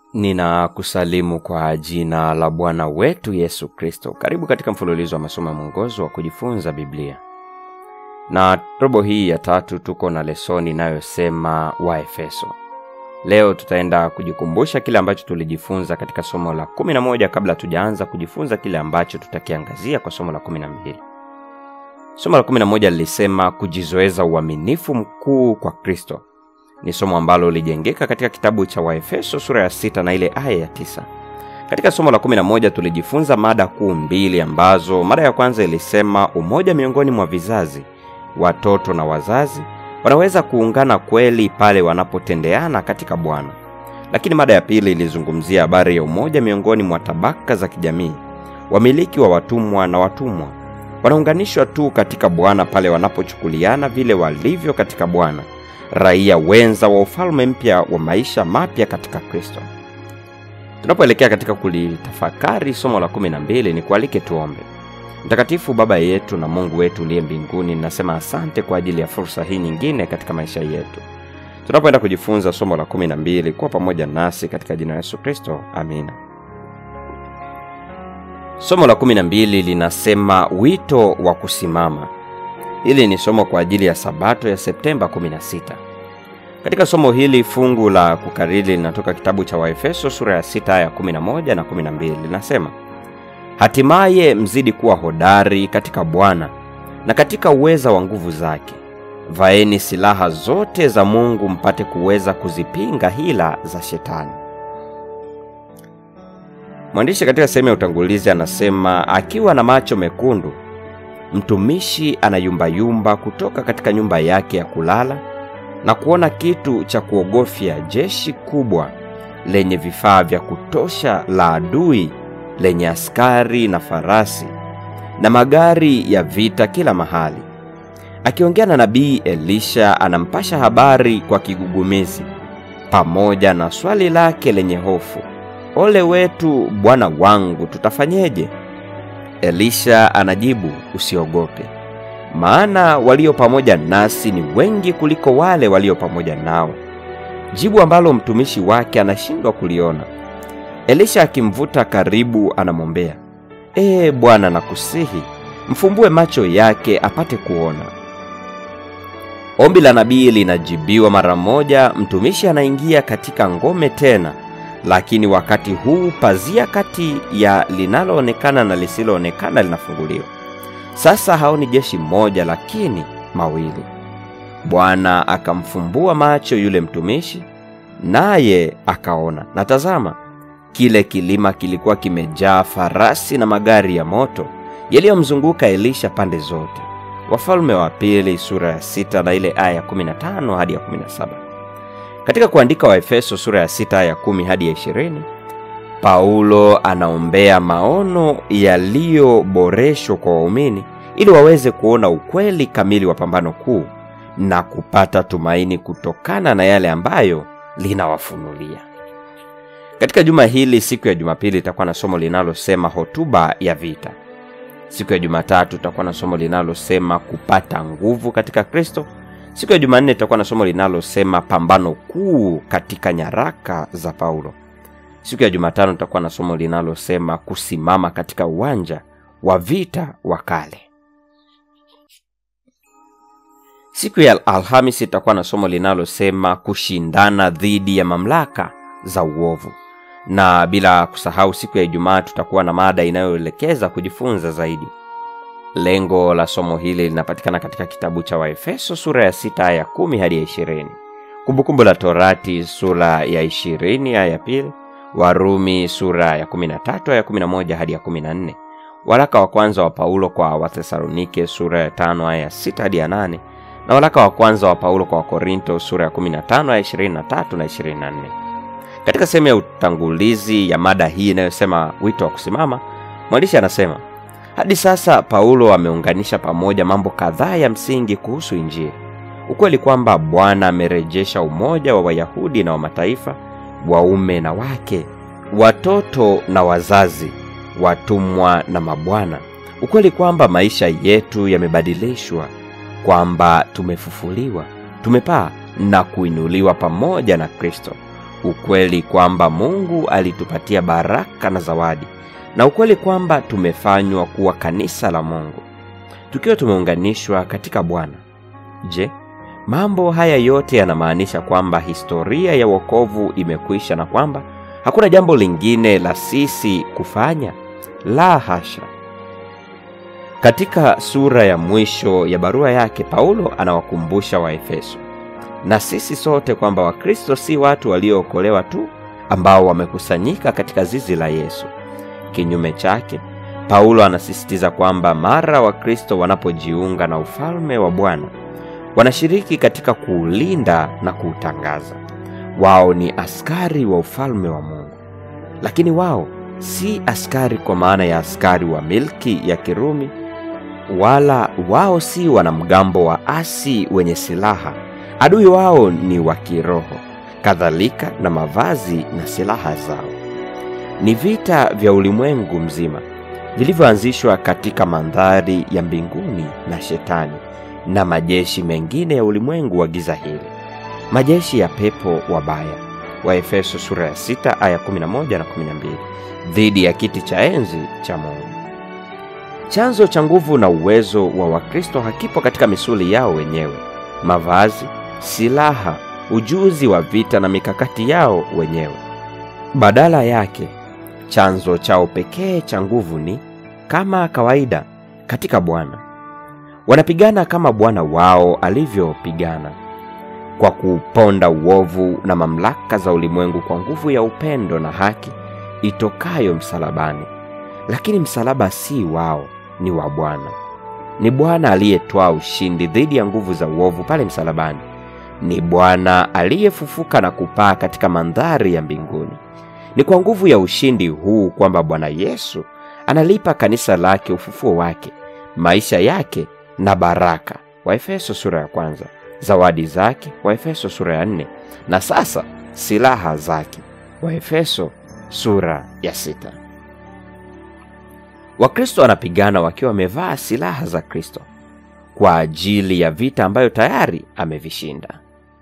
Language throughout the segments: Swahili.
ninakusalimu kwa jina la bwana wetu yesu kristo karibu katika mfululizo wa masomo ya mwongozo wa kujifunza biblia na robo hii ya tatu tuko na lesoni inayosema waefeso leo tutaenda kujikumbusha kile ambacho tulijifunza katika somo la 11 kabla tujaanza kujifunza kile ambacho tutakiangazia kwa somo la 12 somo la 11 lilisema kujizoeza uaminifu mkuu kwa kristo ni somo ambalo lilijengeka katika kitabu cha waefeso sura ya sita na ile aya ya tisa katika somo la 11 tulijifunza mada kuu mbili ambazo mada ya kwanza ilisema umoja miongoni mwa vizazi watoto na wazazi wanaweza kuungana kweli pale wanapotendeana katika bwana lakini mada ya pili ilizungumzia habari ya umoja miongoni mwa tabaka za kijamii wamiliki wa watumwa na watumwa wanaunganishwa tu katika bwana pale wanapochukuliana vile walivyo katika bwana raia wenza wa ufalme mpya wa maisha mapya katika kristo tunapoelekea katika kulitafakari somo la 12 ni kualike tuombe mtakatifu baba yetu na mungu wetu uliye mbinguni ninasema asante kwa ajili ya fursa hii nyingine katika maisha yetu tunapoenda kujifunza somo la 12 kuwa pamoja nasi katika jina la yesu kristo amina somo la 12 linasema wito wa kusimama hili ni somo kwa ajili ya sabato ya septemba 16 katika somo hili fungu la kukariri linatoka kitabu cha waefeso sura ya 6 aya 11 na 12 linasema hatimaye mzidi kuwa hodari katika bwana na katika uweza wa nguvu zake vaeni silaha zote za mungu mpate kuweza kuzipinga hila za shetani mwandishi katika sehemu ya utangulizi anasema akiwa na macho mekundu mtumishi anayumbayumba kutoka katika nyumba yake ya kulala na kuona kitu cha kuogofya jeshi kubwa lenye vifaa vya kutosha la adui lenye askari na farasi na magari ya vita kila mahali akiongea na nabii elisha anampasha habari kwa kigugumizi pamoja na swali lake lenye hofu ole wetu bwana wangu tutafanyeje elisha anajibu usiogope maana walio pamoja nasi ni wengi kuliko wale walio pamoja nao jibu ambalo mtumishi wake anashindwa kuliona elisha akimvuta karibu anamwombea ee bwana nakusihi mfumbue macho yake apate kuona ombi la nabii linajibiwa mara moja mtumishi anaingia katika ngome tena lakini wakati huu pazia kati ya linaloonekana na lisiloonekana linafunguliwa sasa haoni jeshi moja lakini mawili bwana akamfumbua macho yule mtumishi naye akaona na tazama kile kilima kilikuwa kimejaa farasi na magari ya moto yaliyomzunguka elisha pande zote wafalme wa pili sura ya sita na ile aya ya 15 hadi ya 17 katika kuandika waefeso sura ya sita aya 10 hadi ya 20 paulo anaombea maono yaliyoboreshwa kwa waumini ili waweze kuona ukweli kamili wa pambano kuu na kupata tumaini kutokana na yale ambayo linawafunulia katika juma hili siku ya jumapili itakuwa na somo linalosema hotuba ya vita siku ya jumatatu itakuwa na somo linalosema kupata nguvu katika kristo siku ya jumanne itakuwa na somo linalosema pambano kuu katika nyaraka za paulo siku ya jumatano itakuwa na somo linalosema kusimama katika uwanja wa vita wa kale siku ya alhamis itakuwa na somo linalosema kushindana dhidi ya mamlaka za uovu na bila kusahau siku ya ijumaa tutakuwa na mada inayoelekeza kujifunza zaidi lengo la somo hili linapatikana katika kitabu cha waefeso sura ya 6 aya 10 hadi ya 20 kumbukumbu la torati sura ya 20 aya ya pili warumi sura ya 13 aya 11 hadi ya 14 waraka wa kwanza wa paulo kwa wathesalonike sura ya 5 aya 6 hadi ya 8 na waraka wa kwanza wa paulo kwa wakorinto sura ya 15 aya 23 na 24 katika sehemu ya utangulizi ya mada hii inayosema wito wa kusimama mwandishi anasema hadi sasa paulo ameunganisha pamoja mambo kadhaa ya msingi kuhusu injili ukweli kwamba bwana amerejesha umoja wa wayahudi na wa mataifa waume na wake watoto na wazazi watumwa na mabwana ukweli kwamba maisha yetu yamebadilishwa kwamba tumefufuliwa tumepaa na kuinuliwa pamoja na kristo ukweli kwamba mungu alitupatia baraka na zawadi na ukweli kwamba tumefanywa kuwa kanisa la mungu tukiwa tumeunganishwa katika bwana je mambo haya yote yanamaanisha kwamba historia ya wokovu imekwisha na kwamba hakuna jambo lingine la sisi kufanya la hasha katika sura ya mwisho ya barua yake paulo anawakumbusha waefeso na sisi sote kwamba wakristo si watu waliookolewa tu ambao wamekusanyika katika zizi la yesu kinyume chake paulo anasisitiza kwamba mara wakristo wanapojiunga na ufalme wa bwana wanashiriki katika kuulinda na kuutangaza wao ni askari wa ufalme wa mungu lakini wao si askari kwa maana ya askari wa milki ya kirumi wala wao si wanamgambo wa asi wenye silaha adui wao ni wa kiroho kadhalika na mavazi na silaha zao ni vita vya ulimwengu mzima vilivyoanzishwa katika mandhari ya mbinguni na shetani na majeshi mengine ya ulimwengu wa giza hili majeshi ya pepo wabaya waefeso sura ya 6 aya 11 na 12 dhidi ya kiti cha enzi cha mungu chanzo cha nguvu na uwezo wa wakristo hakipo katika misuli yao wenyewe mavazi silaha ujuzi wa vita na mikakati yao wenyewe badala yake chanzo chao pekee cha nguvu ni kama kawaida katika bwana wanapigana kama bwana wao alivyopigana kwa kuuponda uovu na mamlaka za ulimwengu kwa nguvu ya upendo na haki itokayo msalabani lakini msalaba si wao ni wa bwana ni bwana aliyetwaa ushindi dhidi ya nguvu za uovu pale msalabani ni bwana aliyefufuka na kupaa katika mandhari ya mbinguni ni kwa nguvu ya ushindi huu kwamba bwana yesu analipa kanisa lake ufufuo wake maisha yake na baraka waefeso sura ya kwanza zawadi zake waefeso sura ya nne na sasa silaha zake waefeso sura ya sita wakristo wanapigana wakiwa wamevaa silaha za kristo kwa ajili ya vita ambayo tayari amevishinda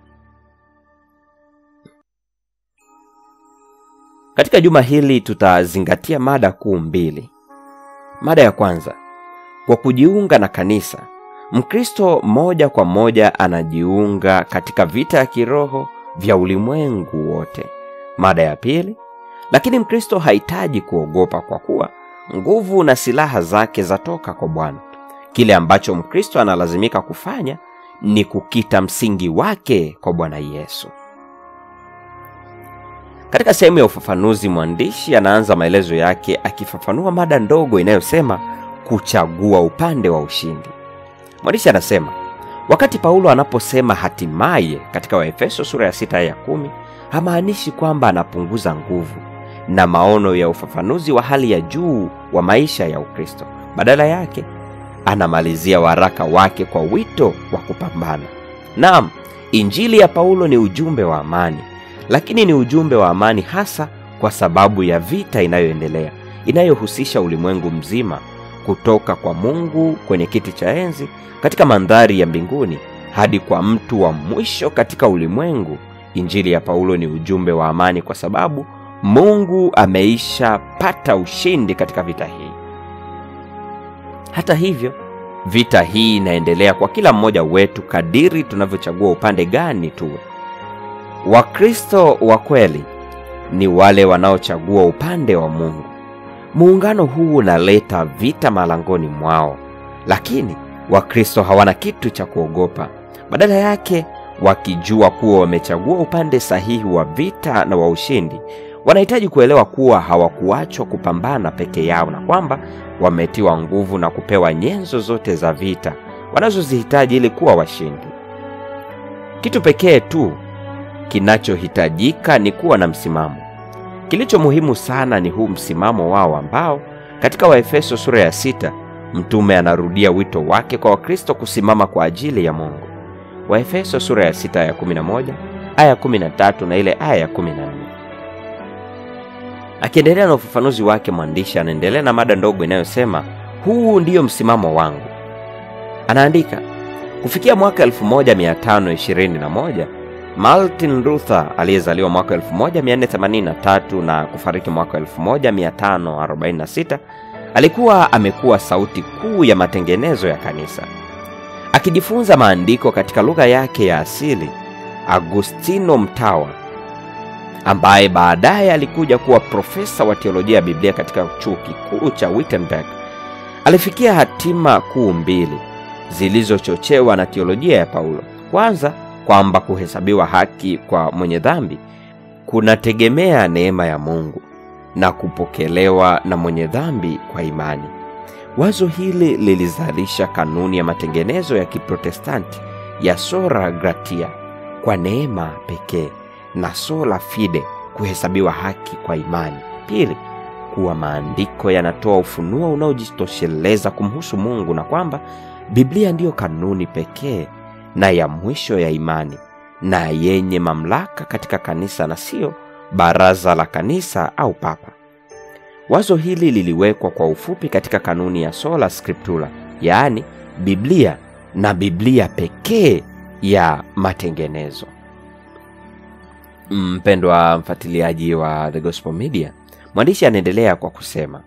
katika juma hili tutazingatia mada kuu mbili mada ya kwanza kwa kujiunga na kanisa mkristo moja kwa moja anajiunga katika vita ya kiroho vya ulimwengu wote mada ya pili lakini mkristo hahitaji kuogopa kwa kuwa nguvu na silaha zake zatoka kwa bwana kile ambacho mkristo analazimika kufanya ni kukita msingi wake kwa bwana yesu katika sehemu ya ufafanuzi mwandishi anaanza maelezo yake akifafanua mada ndogo inayosema kuchagua upande wa ushindi mwandishi anasema wakati paulo anaposema hatimaye katika waefeso sura ya 6 ya 1 hamaanishi kwamba anapunguza nguvu na maono ya ufafanuzi wa hali ya juu wa maisha ya ukristo badala yake anamalizia waraka wake kwa wito wa kupambana naam injili ya paulo ni ujumbe wa amani lakini ni ujumbe wa amani hasa kwa sababu ya vita inayoendelea inayohusisha ulimwengu mzima kutoka kwa mungu kwenye kiti cha enzi katika mandhari ya mbinguni hadi kwa mtu wa mwisho katika ulimwengu injili ya paulo ni ujumbe wa amani kwa sababu mungu ameisha pata ushindi katika vita hii hata hivyo vita hii inaendelea kwa kila mmoja wetu kadiri tunavyochagua upande gani tuwe wakristo wa kweli ni wale wanaochagua upande wa mungu muungano huu unaleta vita malangoni mwao lakini wakristo hawana kitu cha kuogopa badala yake wakijua kuwa wamechagua upande sahihi wa vita na wa ushindi wanahitaji kuelewa kuwa hawakuachwa kupambana peke yao na kwamba wametiwa nguvu na kupewa nyenzo zote za vita wanazozihitaji ili kuwa washindi kitu pekee tu kinachohitajika ni kuwa na msimamo kilicho muhimu sana ni huu msimamo wao ambao katika waefeso sura ya sita mtume anarudia wito wake kwa wakristo kusimama kwa ajili ya mungu waefeso sura ya sita aya 11 aya 13 na ile aya ya 14 akiendelea na ufafanuzi wake mwandishi anaendelea na mada ndogo inayosema huu ndiyo msimamo wangu anaandika kufikia mwaka 1521 Martin Luther aliyezaliwa mwaka 1483 na kufariki mwaka 1546 alikuwa amekuwa sauti kuu ya matengenezo ya kanisa. Akijifunza maandiko katika lugha yake ya asili, Agustino Mtawa ambaye baadaye alikuja kuwa profesa wa teolojia ya Biblia katika chuo kikuu cha Wittenberg alifikia hatima kuu mbili zilizochochewa na teolojia ya Paulo. Kwanza, kwamba kuhesabiwa haki kwa mwenye dhambi kunategemea neema ya Mungu na kupokelewa na mwenye dhambi kwa imani. Wazo hili lilizalisha kanuni ya matengenezo ya Kiprotestanti ya sola gratia, kwa neema pekee, na sola fide, kuhesabiwa haki kwa imani. Pili, kuwa maandiko yanatoa ufunuo unaojitosheleza kumhusu Mungu na kwamba Biblia ndiyo kanuni pekee na ya mwisho ya imani na yenye mamlaka katika kanisa na siyo baraza la kanisa au papa. Wazo hili liliwekwa kwa ufupi katika kanuni ya sola scriptura, yaani Biblia na Biblia pekee ya matengenezo. Mpendwa mfuatiliaji wa The Gospel Media, mwandishi anaendelea kwa kusema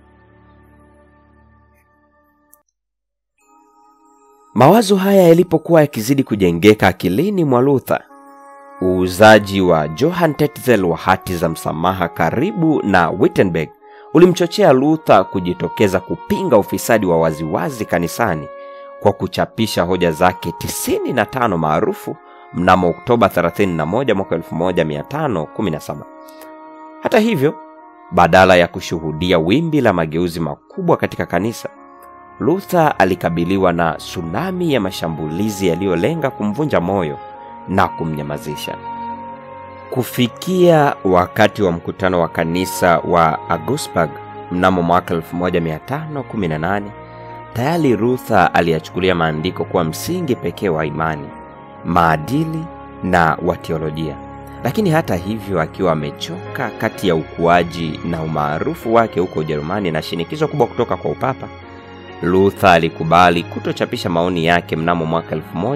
Mawazo haya yalipokuwa yakizidi kujengeka akilini mwa Luther, uuzaji wa Johann Tetzel wa hati za msamaha karibu na Wittenberg ulimchochea Luther kujitokeza kupinga ufisadi wa waziwazi kanisani kwa kuchapisha hoja zake 95 maarufu mnamo Oktoba 31 mwaka 1517. Hata hivyo, badala ya kushuhudia wimbi la mageuzi makubwa katika kanisa, Luther alikabiliwa na tsunami ya mashambulizi yaliyolenga kumvunja moyo na kumnyamazisha. Kufikia wakati wa mkutano wa kanisa wa Augsburg mnamo mwaka 1518, tayari Luther aliyachukulia maandiko kuwa msingi pekee wa imani, maadili na wa teolojia. Lakini hata hivyo, akiwa amechoka kati ya ukuaji na umaarufu wake huko Ujerumani na shinikizo kubwa kutoka kwa upapa, Luther alikubali kutochapisha maoni yake mnamo mwaka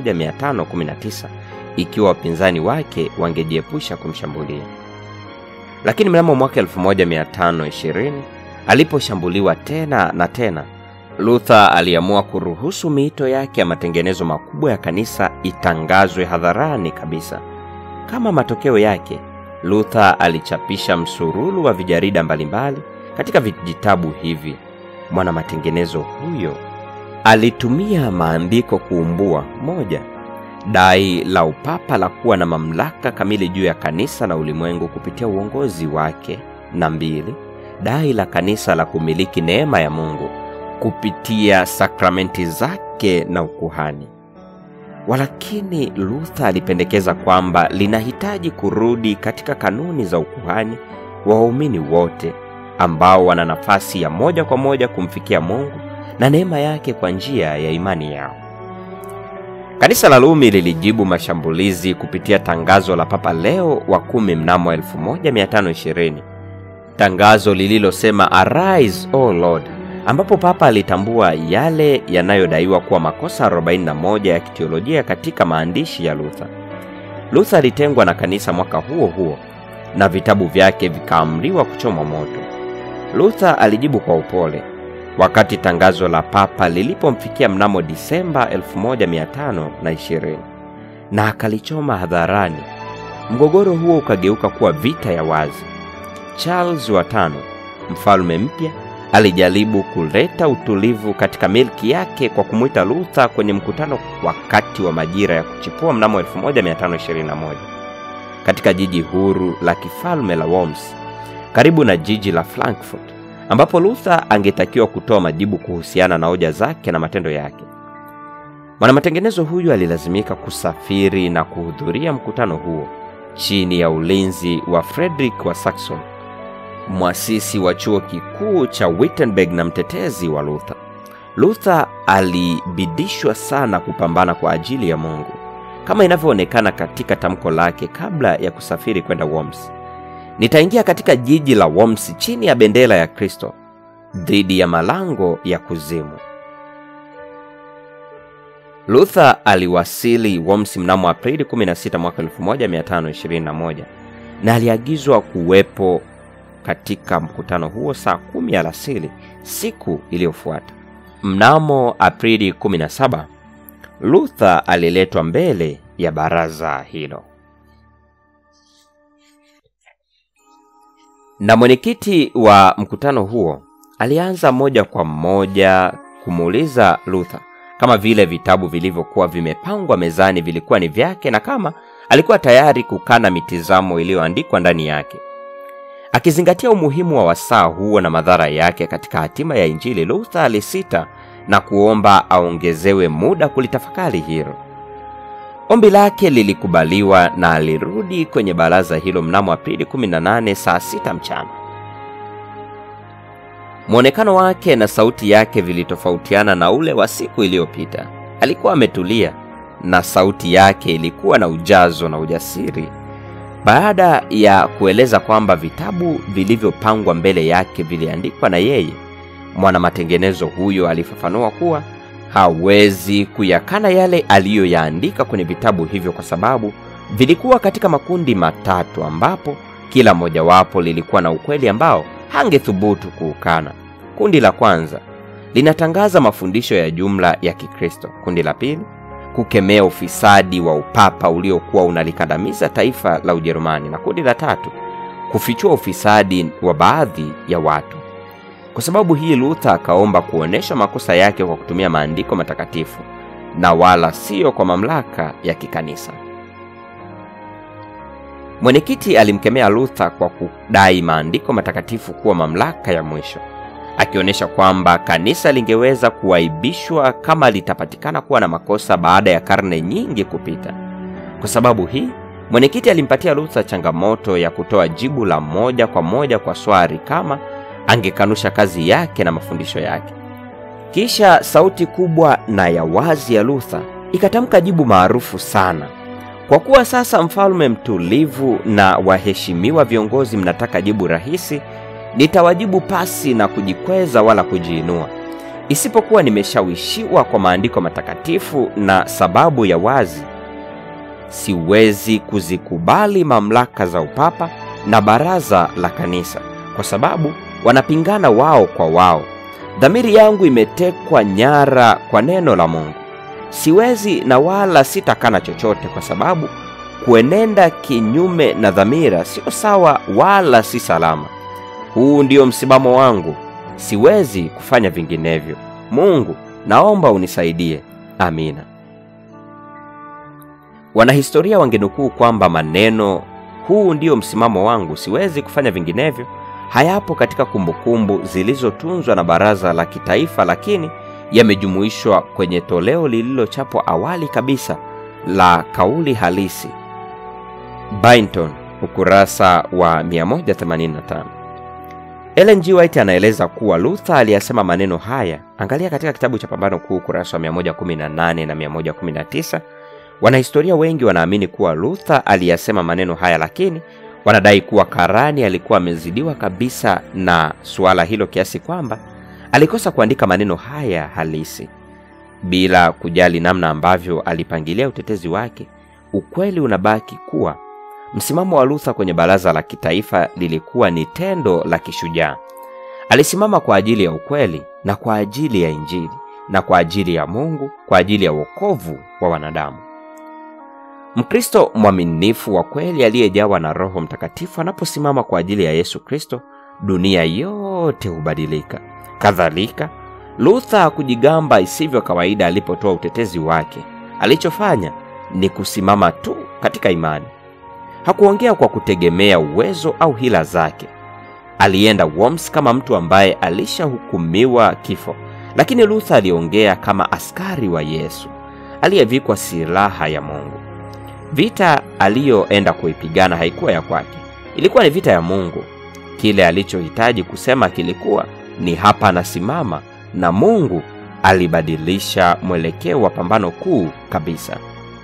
1519 ikiwa wapinzani wake wangejiepusha kumshambulia. Lakini mnamo mwaka 1520 aliposhambuliwa tena na tena, Luther aliamua kuruhusu miito yake ya matengenezo makubwa ya kanisa itangazwe hadharani kabisa. Kama matokeo yake, Luther alichapisha msururu wa vijarida mbalimbali. Katika vijitabu hivi mwana matengenezo huyo alitumia maandiko kuumbua moja, dai la upapa la kuwa na mamlaka kamili juu ya kanisa na ulimwengu kupitia uongozi wake, na mbili, dai la kanisa la kumiliki neema ya Mungu kupitia sakramenti zake na ukuhani. Walakini Luther alipendekeza kwamba linahitaji kurudi katika kanuni za ukuhani wa waumini wote ambao wana nafasi ya moja kwa moja kumfikia Mungu na neema yake kwa njia ya imani yao. Kanisa la Rumi lilijibu mashambulizi kupitia tangazo la Papa Leo wa kumi mnamo 1520, tangazo lililosema Arise, O Lord, ambapo Papa alitambua yale yanayodaiwa kuwa makosa 41 ya kiteolojia katika maandishi ya Luther. Luther alitengwa na kanisa mwaka huo huo na vitabu vyake vikaamriwa kuchomwa moto. Luther alijibu kwa upole wakati tangazo la papa lilipomfikia mnamo Disemba 1520 na akalichoma hadharani. Mgogoro huo ukageuka kuwa vita ya wazi. Charles wa tano, mfalme mpya, alijaribu kuleta utulivu katika milki yake kwa kumwita Luther kwenye mkutano wakati wa majira ya kuchipua mnamo 1521 katika jiji huru la kifalme la Worms karibu na jiji la Frankfurt ambapo Luther angetakiwa kutoa majibu kuhusiana na hoja zake na matendo yake. Mwanamatengenezo huyu alilazimika kusafiri na kuhudhuria mkutano huo chini ya ulinzi wa Frederick wa Saxon, mwasisi wa chuo kikuu cha Wittenberg na mtetezi wa Luther. Luther alibidishwa sana kupambana kwa ajili ya Mungu kama inavyoonekana katika tamko lake kabla ya kusafiri kwenda Worms. Nitaingia katika jiji la Worms chini ya bendera ya Kristo dhidi ya malango ya kuzimu. Luther aliwasili Worms mnamo Aprili 16 mwaka 1521 na aliagizwa kuwepo katika mkutano huo saa kumi alasiri siku iliyofuata. Mnamo Aprili 17 Luther aliletwa mbele ya baraza hilo na mwenyekiti wa mkutano huo alianza moja kwa moja kumuuliza Luther kama vile vitabu vilivyokuwa vimepangwa mezani vilikuwa ni vyake na kama alikuwa tayari kukana mitizamo iliyoandikwa ndani yake. Akizingatia umuhimu wa wasaa huo na madhara yake katika hatima ya Injili, Luther alisita na kuomba aongezewe muda kulitafakari hilo. Ombi lake lilikubaliwa na alirudi kwenye baraza hilo mnamo Aprili 18 saa sita mchana. Mwonekano wake na sauti yake vilitofautiana na ule wa siku iliyopita. Alikuwa ametulia na sauti yake ilikuwa na ujazo na ujasiri. Baada ya kueleza kwamba vitabu vilivyopangwa mbele yake viliandikwa na yeye, mwana matengenezo huyo alifafanua kuwa hawezi kuyakana yale aliyoyaandika kwenye vitabu hivyo kwa sababu vilikuwa katika makundi matatu ambapo kila mojawapo lilikuwa na ukweli ambao hangethubutu kuukana. Kundi la kwanza linatangaza mafundisho ya jumla ya Kikristo. Kundi la pili kukemea ufisadi wa upapa uliokuwa unalikandamiza taifa la Ujerumani, na kundi la tatu kufichua ufisadi wa baadhi ya watu. Kwa sababu hii, Luther akaomba kuonesha makosa yake kwa kutumia maandiko matakatifu na wala siyo kwa mamlaka ya kikanisa. Mwenyekiti alimkemea Luther kwa kudai maandiko matakatifu kuwa mamlaka ya mwisho, akionyesha kwamba kanisa lingeweza kuaibishwa kama litapatikana kuwa na makosa baada ya karne nyingi kupita. Kwa sababu hii, mwenyekiti alimpatia Luther changamoto ya kutoa jibu la moja kwa moja kwa swali kama angekanusha kazi yake na mafundisho yake. Kisha sauti kubwa na ya wazi ya Luther ikatamka jibu maarufu sana. Kwa kuwa sasa mfalme mtulivu na waheshimiwa viongozi mnataka jibu rahisi, nitawajibu pasi na kujikweza wala kujiinua, isipokuwa nimeshawishiwa kwa maandiko matakatifu na sababu ya wazi. Siwezi kuzikubali mamlaka za upapa na baraza la kanisa, kwa sababu wanapingana wao kwa wao. Dhamiri yangu imetekwa nyara kwa neno la Mungu. Siwezi na wala sitakana chochote, kwa sababu kuenenda kinyume na dhamira sio sawa wala si salama. Huu ndio msimamo wangu, siwezi kufanya vinginevyo. Mungu, naomba unisaidie. Amina. Wanahistoria wangenukuu kwamba maneno huu ndio msimamo wangu, siwezi kufanya vinginevyo hayapo katika kumbukumbu zilizotunzwa na Baraza la Kitaifa, lakini yamejumuishwa kwenye toleo lililochapwa awali kabisa la kauli halisi, Byington, ukurasa wa 185. Ellen G. White anaeleza kuwa Luther aliyasema maneno haya. Angalia katika kitabu cha Pambano Kuu, ukurasa wa 118 na 119. Wanahistoria wengi wanaamini kuwa Luther aliyasema maneno haya, lakini wanadai kuwa karani alikuwa amezidiwa kabisa na suala hilo kiasi kwamba alikosa kuandika maneno haya halisi. Bila kujali namna ambavyo alipangilia utetezi wake, ukweli unabaki kuwa msimamo wa Luther kwenye baraza la kitaifa lilikuwa ni tendo la kishujaa. Alisimama kwa ajili ya ukweli na kwa ajili ya Injili na kwa ajili ya Mungu, kwa ajili ya wokovu wa wanadamu. Mkristo mwaminifu wa kweli aliyejawa na Roho Mtakatifu anaposimama kwa ajili ya Yesu Kristo, dunia yote hubadilika. Kadhalika, Luther hakujigamba isivyo kawaida alipotoa utetezi wake. Alichofanya ni kusimama tu katika imani. Hakuongea kwa kutegemea uwezo au hila zake. Alienda Worms kama mtu ambaye alishahukumiwa kifo, lakini Luther aliongea kama askari wa Yesu aliyevikwa silaha ya Mungu. Vita aliyoenda kuipigana haikuwa ya kwake, ilikuwa ni vita ya Mungu. Kile alichohitaji kusema kilikuwa ni hapa nasimama, na Mungu alibadilisha mwelekeo wa pambano kuu kabisa.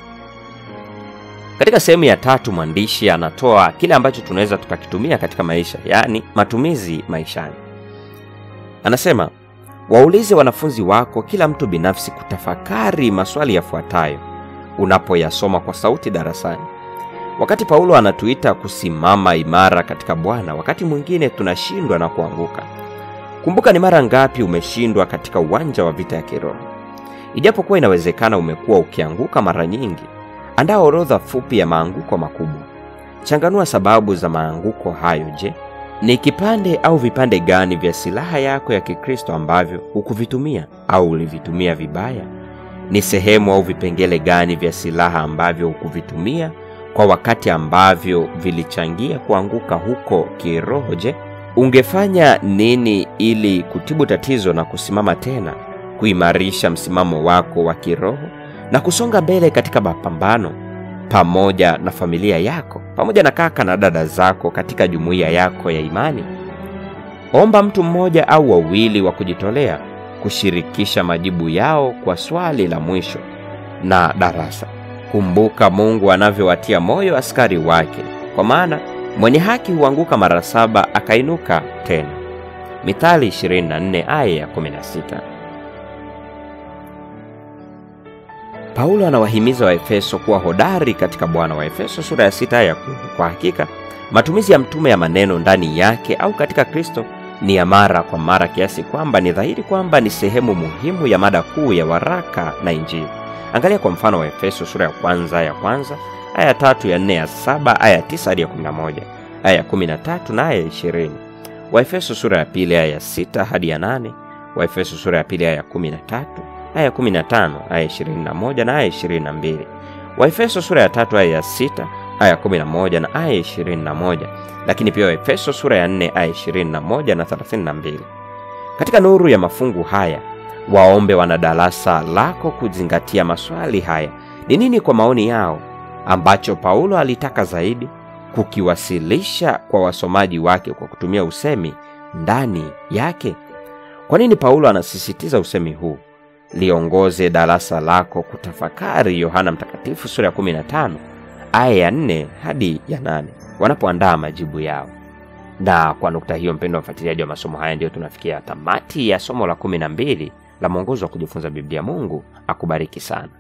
Katika sehemu ya tatu, mwandishi anatoa kile ambacho tunaweza tukakitumia katika maisha, yaani matumizi maishani. Anasema waulize wanafunzi wako kila mtu binafsi kutafakari maswali yafuatayo unapoyasoma kwa sauti darasani wakati paulo anatuita kusimama imara katika bwana wakati mwingine tunashindwa na kuanguka kumbuka ni mara ngapi umeshindwa katika uwanja wa vita ya kiroho ijapokuwa inawezekana umekuwa ukianguka mara nyingi andaa orodha fupi ya maanguko makubwa changanua sababu za maanguko hayo je ni kipande au vipande gani vya silaha yako ya kikristo ambavyo hukuvitumia au ulivitumia vibaya ni sehemu au vipengele gani vya silaha ambavyo hukuvitumia kwa wakati ambavyo vilichangia kuanguka huko kiroho je ungefanya nini ili kutibu tatizo na kusimama tena kuimarisha msimamo wako wa kiroho na kusonga mbele katika mapambano pamoja na familia yako pamoja na kaka na dada zako katika jumuiya yako ya imani omba mtu mmoja au wawili wa kujitolea kushirikisha majibu yao kwa swali la mwisho na darasa kumbuka mungu anavyowatia moyo askari wake kwa maana mwenye haki huanguka mara saba akainuka tena mithali 24 aya ya 16 paulo anawahimiza waefeso kuwa hodari katika bwana wa efeso sura ya 6 aya ya 10 kwa hakika matumizi ya mtume ya maneno ndani yake au katika kristo ni ya mara kwa mara kiasi kwamba ni dhahiri kwamba ni sehemu muhimu ya mada kuu ya waraka na injili angalia kwa mfano wa efeso sura ya kwanza ya kwanza aya ya tatu ya nne ya saba aya ya tisa hadi ya kumi na moja aya ya kumi na tatu na aya ya ishirini waefeso sura ya pili aya ya sita hadi ya nane waefeso sura ya pili aya ya kumi na tatu aya ya kumi na tano aya ya ishirini na moja na aya ya ishirini na mbili waefeso sura ya tatu aya ya sita aya ya kumi na moja na aya ya ishirini na moja lakini pia waefeso sura ya nne aya ishirini na moja na thelathini na mbili katika nuru ya mafungu haya waombe wana darasa lako kuzingatia maswali haya ni nini kwa maoni yao ambacho paulo alitaka zaidi kukiwasilisha kwa wasomaji wake kwa kutumia usemi ndani yake kwa nini paulo anasisitiza usemi huu liongoze darasa lako kutafakari yohana mtakatifu sura ya 15 aya ya 4 hadi ya 8 wanapoandaa majibu yao na kwa nukta hiyo mpendo wa mfuatiliaji wa masomo haya ndiyo tunafikia tamati ya somo la 12 la mwongozo wa kujifunza biblia mungu akubariki sana